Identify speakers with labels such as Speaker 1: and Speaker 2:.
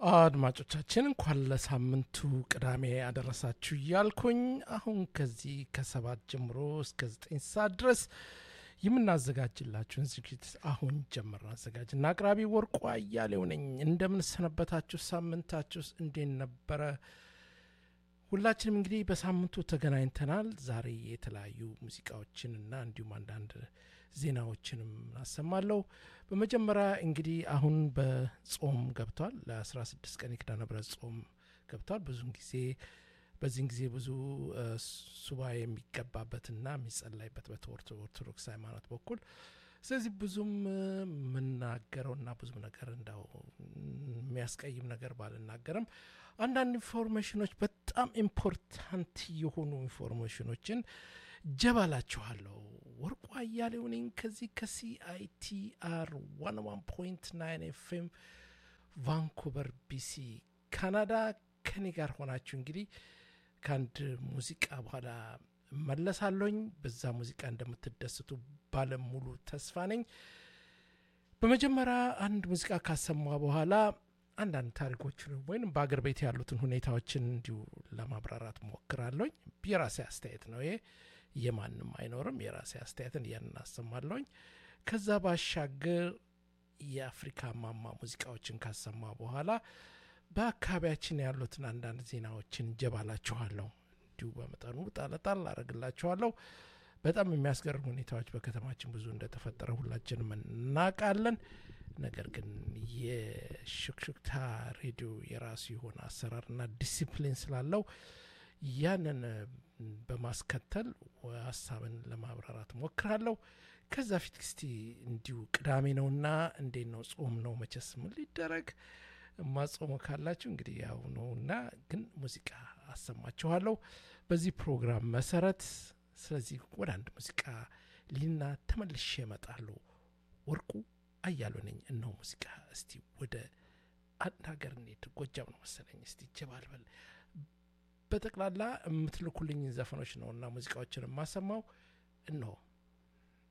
Speaker 1: አድማጮቻችን እንኳን ለሳምንቱ ቅዳሜ አደረሳችሁ እያልኩኝ አሁን ከዚህ ከሰባት ጀምሮ እስከ ዘጠኝ ሰዓት ድረስ የምናዘጋጅላችሁን ዝግጅት አሁን ጀምር። አዘጋጅና አቅራቢ ወርቁ አያሌው ነኝ። እንደምንሰነበታችሁ፣ ሳምንታችሁስ እንዴት ነበረ? ሁላችንም እንግዲህ በሳምንቱ ተገናኝተናል። ዛሬ የተለያዩ ሙዚቃዎችንና እንዲሁም አንዳንድ ዜናዎችንም አሰማለሁ። በመጀመሪያ እንግዲህ አሁን በጾም ገብቷል። ለ16 ቀን የኪዳነ ምሕረት ጾም ገብቷል። ብዙን ጊዜ በዚህን ጊዜ ብዙ ሱባ የሚገባበትና የሚጸላይበት በኦርቶዶክስ ሃይማኖት በኩል ስለዚህ ብዙም የምናገረውና ብዙም ነገር እንዳው የሚያስቀይም ነገር ባልናገርም አንዳንድ ኢንፎርሜሽኖች በጣም ኢምፖርታንት የሆኑ ኢንፎርሜሽኖችን ጀባላችኋለሁ። ወርቁ አያሌው ነኝ ከዚህ ከሲአይቲአር ዋን ዋን ፖይንት ናይን ኤፍኤም ቫንኩቨር ቢሲ ካናዳ ከኔ ጋር ሆናችሁ እንግዲህ ከአንድ ሙዚቃ በኋላ መለሳለኝ። በዛ ሙዚቃ እንደምትደስቱ ባለሙሉ ተስፋ ነኝ። በመጀመሪያ አንድ ሙዚቃ ካሰማ በኋላ አንዳንድ ታሪኮችን ወይም በአገር ቤት ያሉትን ሁኔታዎችን እንዲሁ ለማብራራት ሞክራለኝ። የራሴ አስተያየት ነው ይሄ፣ የማንም አይኖርም። የራሴ አስተያየትን እያን አሰማለኝ። ከዛ ባሻገር የአፍሪካ ማማ ሙዚቃዎችን ካሰማ በኋላ በአካባቢያችን ያሉትን አንዳንድ ዜናዎችን ጀባላችኋለሁ። እንዲሁ በመጠኑ ጣለጣል አረግላችኋለሁ። በጣም የሚያስገርም ሁኔታዎች በከተማችን ብዙ እንደተፈጠረ ሁላችንም እናውቃለን። ነገር ግን የሹክሹክታ ሬዲዮ የራሱ የሆነ አሰራርና ዲሲፕሊን ስላለው ያንን በማስከተል ሀሳብን ለማብራራት ሞክራለሁ። ከዛ ፊት እስቲ እንዲሁ ቅዳሜ ነውና እንዴት ነው ጾም ነው መቼስ ምን ሊደረግ ማጾሙ ካላችሁ እንግዲህ ያው ነውና፣ ግን ሙዚቃ አሰማችኋለሁ በዚህ ፕሮግራም መሰረት። ስለዚህ ወደ አንድ ሙዚቃ ሊና ተመልሼ እመጣለሁ። ወርቁ አያሌው ነኝ። እነሆ ሙዚቃ። እስቲ ወደ አንድ ሀገር እንሂድ። ጎጃም ነው መሰለኝ። እስቲ ጀባልበል በጠቅላላ የምትልኩልኝ ዘፈኖች ነው እና ሙዚቃዎችን የማሰማው እነሆ